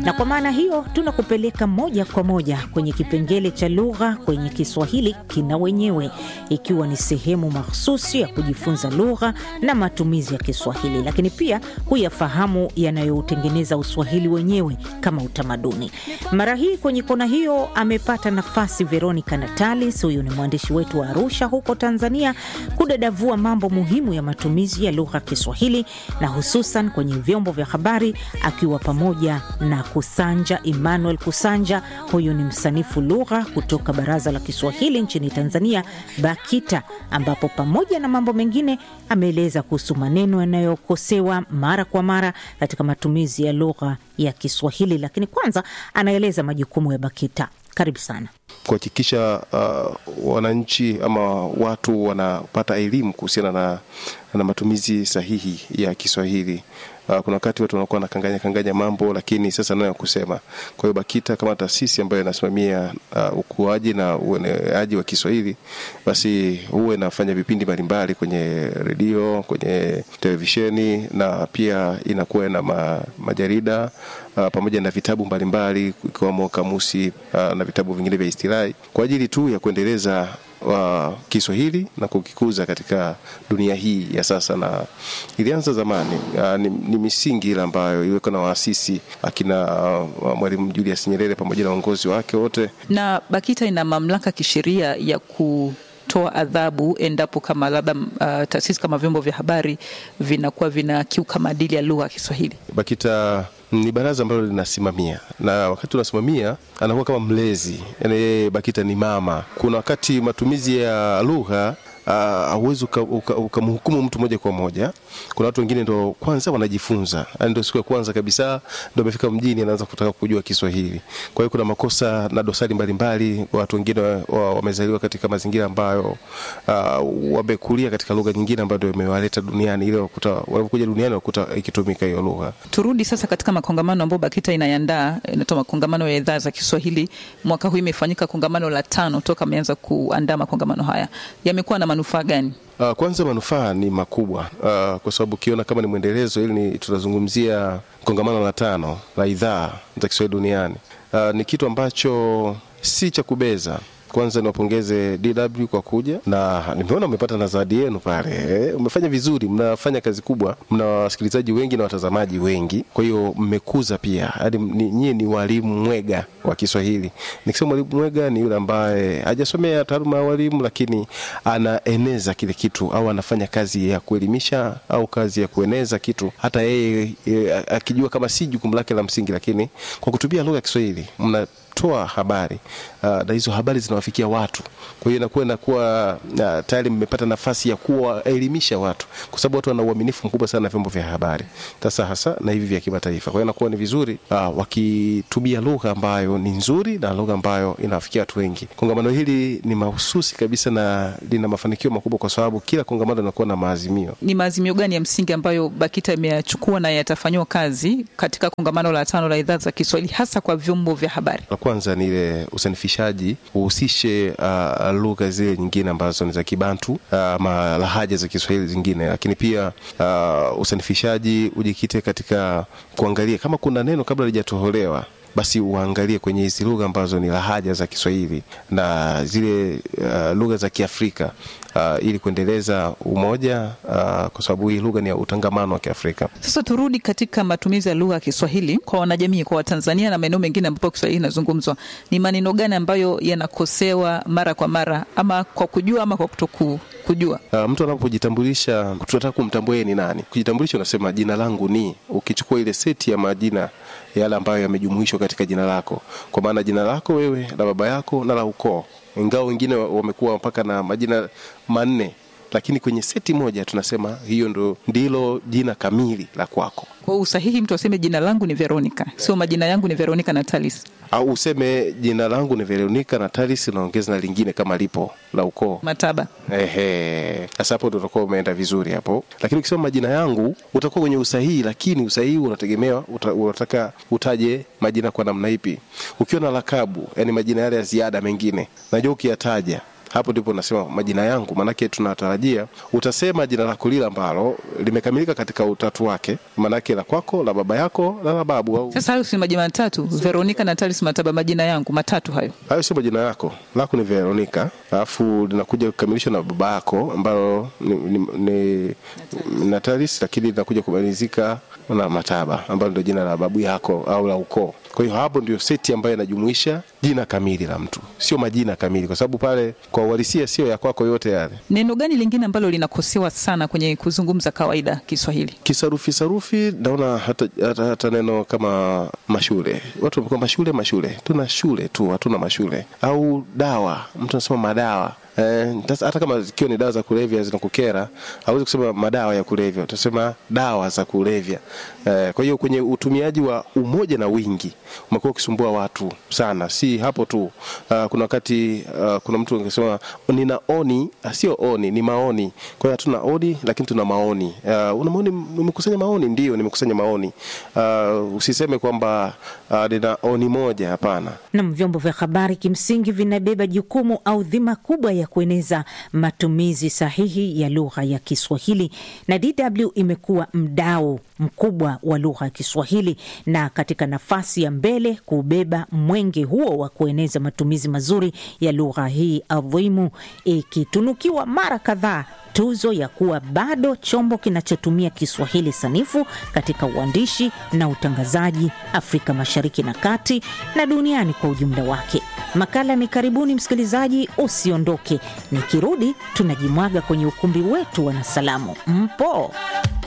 Na kwa maana hiyo tunakupeleka moja kwa moja kwenye kipengele cha lugha kwenye Kiswahili kina wenyewe, ikiwa ni sehemu mahsusi ya kujifunza lugha na matumizi ya Kiswahili, lakini pia huyafahamu yanayoutengeneza Uswahili wenyewe kama utamaduni. Mara hii kwenye kona hiyo amepata nafasi Veronica Natalis, huyu ni mwandishi wetu wa Arusha huko Tanzania, kudadavua mambo muhimu ya matumizi ya lugha ya Kiswahili na hususan kwenye vyombo vya habari, akiwa pamoja na Kusanja Emmanuel Kusanja. Huyu ni msanifu lugha kutoka Baraza la Kiswahili nchini Tanzania, BAKITA, ambapo pamoja na mambo mengine ameeleza kuhusu maneno yanayokosewa mara kwa mara katika matumizi ya lugha ya Kiswahili. Lakini kwanza anaeleza majukumu ya BAKITA. Karibu sana. kuhakikisha uh, wananchi ama watu wanapata elimu kuhusiana na, na matumizi sahihi ya Kiswahili. Uh, kuna wakati watu wanakuwa nakanganya kanganya mambo, lakini sasa nayo kusema. Kwa hiyo BAKITA kama taasisi ambayo inasimamia uh, ukuaji na ueneaji wa Kiswahili, basi huwa inafanya vipindi mbalimbali kwenye redio, kwenye televisheni na pia inakuwa na ma, majarida uh, pamoja na vitabu mbalimbali ikiwemo kamusi uh, na vitabu vingine vya istilahi kwa ajili tu ya kuendeleza wa Kiswahili na kukikuza katika dunia hii ya sasa, na ilianza zamani. Uh, ni, ni misingi ile ambayo iliwekwa na waasisi akina uh, Mwalimu Julius Nyerere pamoja na uongozi wake wote. Na BAKITA ina mamlaka kisheria ya ku toa adhabu endapo kama labda uh, taasisi kama vyombo vya habari vinakuwa vinakiuka maadili ya lugha ya Kiswahili. BAKITA ni baraza ambalo linasimamia na wakati unasimamia anakuwa kama mlezi, yaani yeye BAKITA ni mama. Kuna wakati matumizi ya lugha hauwezi uh, ukamhukumu uka mtu moja kwa moja. Kuna watu wengine ndo kwanza wanajifunza, yani ndo siku ya kwanza kabisa ndo amefika mjini, anaanza kutaka kujua Kiswahili. Kwa hiyo kuna makosa na dosari mbalimbali. Watu wengine wamezaliwa katika mazingira ambayo uh, wamekulia katika lugha nyingine ambayo ndio imewaleta duniani, ile wanapokuja duniani wakuta ikitumika hiyo lugha. Turudi sasa katika makongamano ambayo BAKITA inayandaa, inatoa makongamano ya idhaa za Kiswahili. Mwaka huu imefanyika kongamano la tano toka ameanza kuandaa makongamano haya, yamekuwa na manufaa gani? Uh, kwanza manufaa ni makubwa uh, kwa sababu ukiona kama ni mwendelezo, ili ni tunazungumzia kongamano la tano la idhaa za Kiswahili duniani. Uh, ni kitu ambacho si cha kubeza. Kwanza niwapongeze DW kwa kuja na nimeona umepata na zawadi yenu pale. Eh, umefanya vizuri, mnafanya kazi kubwa, mna wasikilizaji wengi na watazamaji wengi, kwa hiyo mmekuza pia hadi nyie ni walimu mwega wa Kiswahili. Nikisema mwalimu mwega ni yule ambaye hajasomea taaluma ya walimu, lakini anaeneza kile kitu au anafanya kazi ya kuelimisha au kazi ya kueneza kitu, hata yeye e, akijua kama si jukumu lake la msingi, lakini kwa kutumia lugha ya Kiswahili mna toa habari uh, na hizo habari zinawafikia watu. Kwa hiyo inakuwa inakuwa uh, tayari mmepata nafasi ya kuwaelimisha watu, kwa sababu watu wana uaminifu mkubwa sana na vyombo vya habari, sasa hasa na hivi vya kimataifa. Kwa hiyo inakuwa ni vizuri uh, wakitumia lugha ambayo ni nzuri na lugha ambayo inawafikia watu wengi. Kongamano hili ni mahususi kabisa na lina mafanikio makubwa, kwa sababu kila kongamano linakuwa na maazimio. Ni maazimio gani ya msingi ambayo BAKITA imeyachukua na yatafanyiwa kazi katika kongamano la tano la idhaa za Kiswahili hasa kwa vyombo vya habari? La kwanza ni ile usanifishaji uhusishe uh, lugha zile nyingine ambazo ni za Kibantu ama uh, lahaja za Kiswahili zingine, lakini pia uh, usanifishaji ujikite katika kuangalia kama kuna neno kabla lijatoholewa basi uangalie kwenye hizi lugha ambazo ni lahaja za Kiswahili na zile uh, lugha za Kiafrika uh, ili kuendeleza umoja uh, kwa sababu hii lugha ni ya utangamano wa Kiafrika. Sasa turudi katika matumizi ya lugha ya Kiswahili kwa wanajamii, kwa Watanzania na maeneo mengine ambapo Kiswahili inazungumzwa. Ni maneno gani ambayo yanakosewa mara kwa mara, ama kwa kujua ama kwa kutoku kujua? Uh, mtu anapojitambulisha tunataka kumtambua yeye ni nani. Kujitambulisha unasema jina langu ni, ukichukua ile seti ya majina yale ambayo yamejumuishwa katika jina lako, kwa maana jina lako wewe la baba yako na la ukoo, ingawa wengine wamekuwa mpaka na majina manne lakini kwenye seti moja tunasema hiyo ndo ndilo jina kamili la kwako. Kwa usahihi mtu aseme jina langu ni Veronica, sio majina yangu ni Veronica Natalis, au useme jina langu ni Veronica Natalis, unaongeza na lingine kama lipo la ukoo Mataba. Ehe, sasa hapo ndo utakuwa umeenda vizuri hapo, lakini ukisema majina yangu utakuwa kwenye usahihi, lakini usahihi unategemewa uta, unataka utaje majina kwa namna ipi. Ukiwa na lakabu, yani majina yale ya ziada mengine, najua ukiyataja hapo ndipo nasema majina yangu, maanake tunatarajia utasema jina lako lile ambalo limekamilika katika utatu wake, maanake la kwako, la baba yako na la babu au Sasa hayo si majina matatu, Veronica Natalis Mataba, majina yangu matatu hayo. hayo sio majina yako, lako ni Veronica, alafu linakuja kukamilishwa na baba yako ambalo ni, ni, ni Natalis, lakini linakuja kumalizika na Mataba ambalo ndio jina la babu yako au la ukoo. Kwa hiyo hapo ndio seti ambayo inajumuisha jina kamili la mtu, sio majina kamili, kwa sababu pale kwa uhalisia sio ya kwako yote yale. Neno gani lingine ambalo linakosewa sana kwenye kuzungumza kawaida Kiswahili? Kisarufi sarufi, naona hata, hata, hata neno kama mashule, watu wamekuwa mashule mashule, tuna shule tu, hatuna mashule. Au dawa, mtu anasema madawa Eh, sasa hata kama zikiwa ni dawa za kulevya zinakukera, hauwezi kusema madawa ya kulevya, utasema dawa za kulevya. Eh, kwa hiyo kwenye utumiaji wa umoja na wingi umekuwa ukisumbua watu sana, si hapo tu. Uh, kuna wakati uh, kuna mtu angesema nina oni, ah, sio oni, ni maoni. Kwa hiyo hatuna oni, lakini tuna maoni. Uh, una maoni, umekusanya maoni? Ndio, nimekusanya maoni. Uh, usiseme kwamba uh, nina oni moja, hapana. Nam, vyombo vya habari kimsingi vinabeba jukumu au dhima kubwa ya kueneza matumizi sahihi ya lugha ya Kiswahili, na DW imekuwa mdau mkubwa wa lugha ya Kiswahili na katika nafasi ya mbele kubeba mwenge huo wa kueneza matumizi mazuri ya lugha hii adhimu, ikitunukiwa mara kadhaa tuzo ya kuwa bado chombo kinachotumia Kiswahili sanifu katika uandishi na utangazaji Afrika Mashariki na Kati na duniani kwa ujumla wake. Makala ni karibuni, msikilizaji, usiondoke. Nikirudi tunajimwaga kwenye ukumbi wetu wa Nasalamu. Mpo?